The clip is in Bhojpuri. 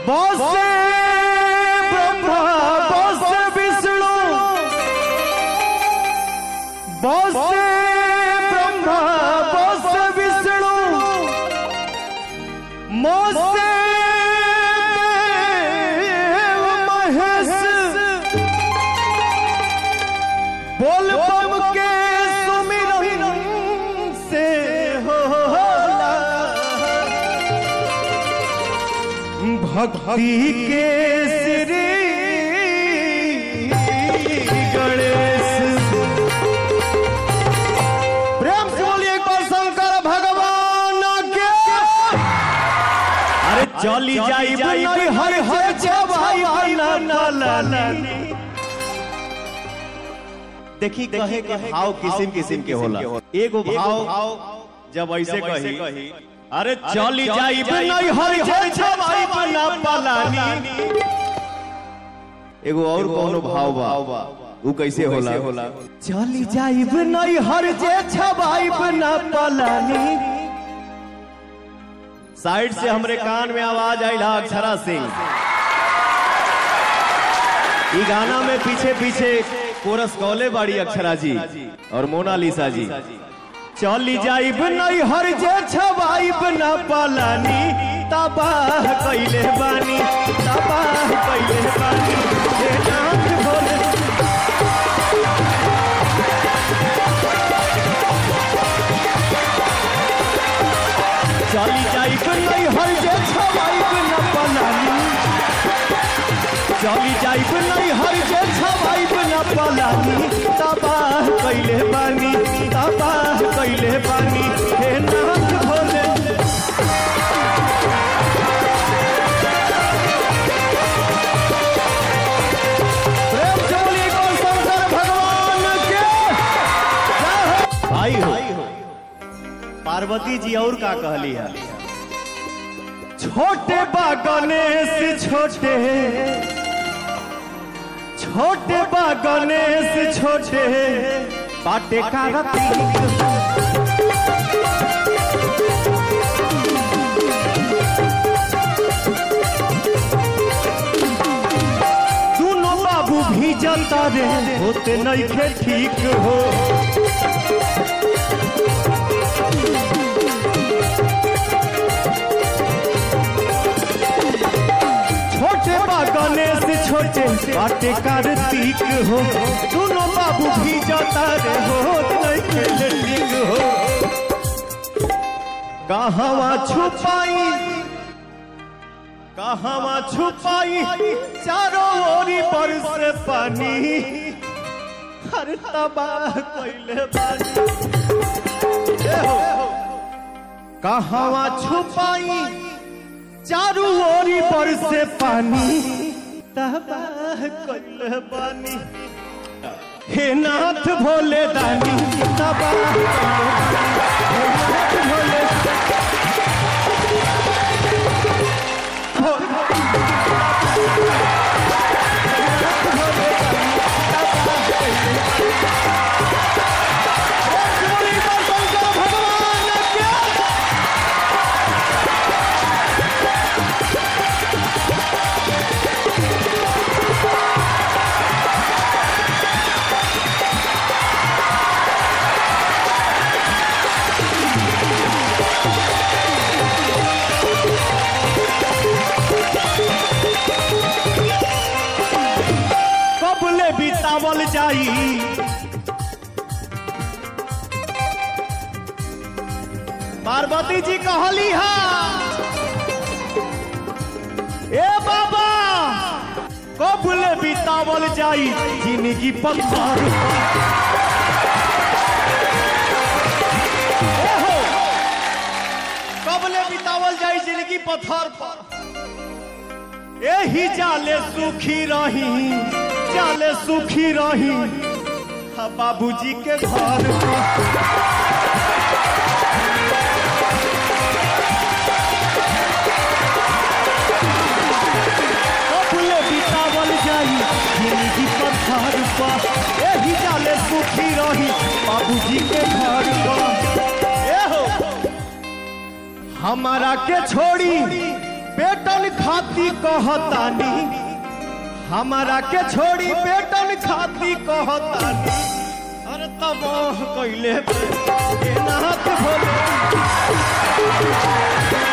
বসে ব্রহ্মা বসে বিষ্ণু বসে ব্রহ্মা বসে বিষ্ণু মোসে দেব মহেশ बोल बम के सुमिरन से होला भक्ति के श्री गणेश प्रेम से बोलिए एक बार शंकर भगवान के अरे चली जाई नहीं हर हर भाई भाई देखी कहे के भाव किसिम किसिम के होला एगो भाव जब ऐसे कही अरे चली जाई नहीं हरि हरि छवाई बना पलानी एगो और कोनो भाव बा उ कैसे होला चली जाई नहीं हर जे छवाई बना पलानी साइड से हमरे कान में आवाज आइला अक्षरा सिंह ई गाना में पीछे पीछे कोरस कौले बाड़ी अक्षरा जी और मोनालिसा जी चली जाइब नहीं हर जे छवाइब न पलानी तबाह कैले बानी तबाह कैले बानी हे नाथ भोले चली जाइब नहीं हर जे छवाइब न पलानी चली जाइब नहीं हर जे छवाइब न पलानी तबाह कैले बानी तबाह कैले बानी हे नाथ भोले प्रेम से बोलिए गौ शंकर भगवान के जय हो। भाई हो पार्वती जी और का कहली है छोटे बा गणेश छोटे छोटे बा गणेश छोटे बाटे कारती दोनों बाबू भी जनता रे होते नहीं खे ठीक हो छोटे बा गणेश छोटे बाटे कार्तिक हो दोनों बाबू भी जाता रे हो नहीं खेले ठीक हो कहवा छुपाई कहवा छुपाई चारों ओरी पर से पानी हर तबाह कैले बानी ए हो कहवा छुपाई चारू ओरी पर से पानी तबाह कैले बानी हे नाथ भोले दानी तबाह कैले बानी। हे नाथ भोले भगवान के कबले बितावल जाई पार्वती जी कहली हा ए बाबा कबले बितावल जाई जिंदगी पत्थर ए हो, कबले बितावल जाई जिंदगी पत्थर पर एही जाले सुखी रही जाले सुखी रही हाँ बाबूजी के घर पर कबले बितावल जाई जिंदगी पत्थर पर एही जाले सुखी रही बाबूजी के घर पर ए हो हमारा के छोड़ी पेट बेटन खाती कहतानी हमारा के छोड़ी बेटन खाती कहतानी अरे तबाह कैले बे, ए नाथ भोले